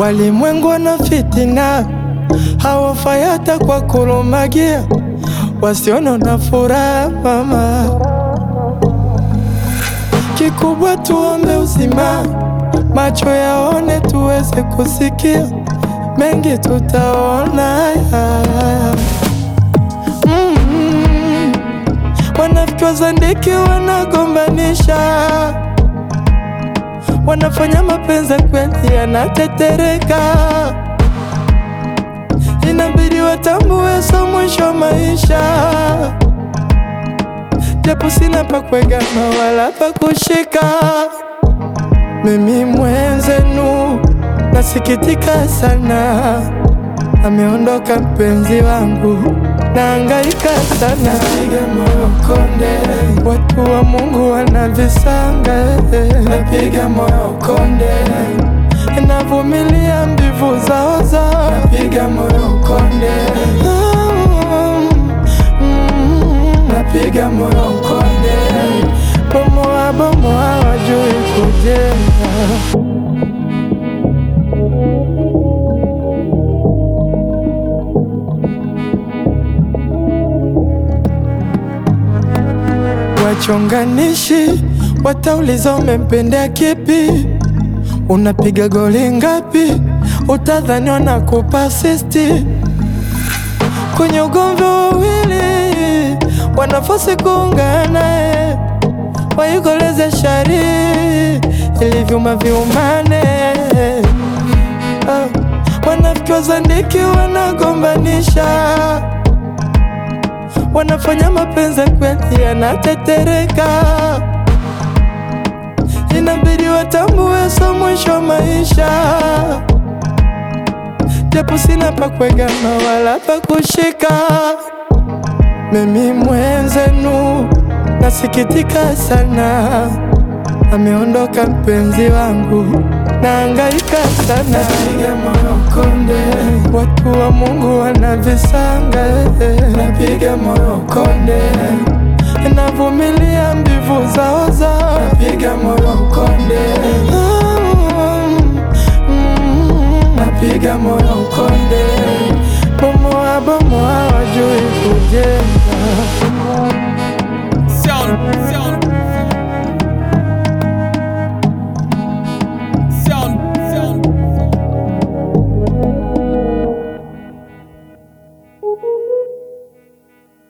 Walimwengu wana fitina, hawafai hata kwa kulumagia, wasiona na furaha mama. Kikubwa tuombe uzima, macho yaone, tuweze kusikia mengi, tutaona mm. Wanafiki wazandiki wanagombanisha, wanafanya mapenzi kweli yanatetereka, inabidi watambue so mwisho maisha japo sina pa kuegama wala pa kushika. Mimi mwenzenu nasikitika sana, ameondoka mpenzi wangu, naangaika sana, napiga moyo konde, watu wa Mungu wanavisanga, napiga moyo konde, navumilia mbivu zao zao, napiga moyo konde napiga moyo konde, bomoa bomoa, wajui kujenga. Wachonganishi watauliza umempendea kipi, unapiga goli ngapi, utadhani wanakupa asisti kwenye ugomvi wawili wanafasi kuungana, waikoleze shari ili vyuma viumane. Oh, wanafiki wazandiki wanagombanisha, wanafanya mapenzi kweli yanatetereka, inabidi watambue so mwisho maisha japo sina pa kuegama wala pa kushika. Mimi mwenzenu nasikitika sana, ameondoka mpenzi wangu, naangaika sana, napiga moyo konde, watu wa Mungu wanavisanga, napiga moyo konde, navumilia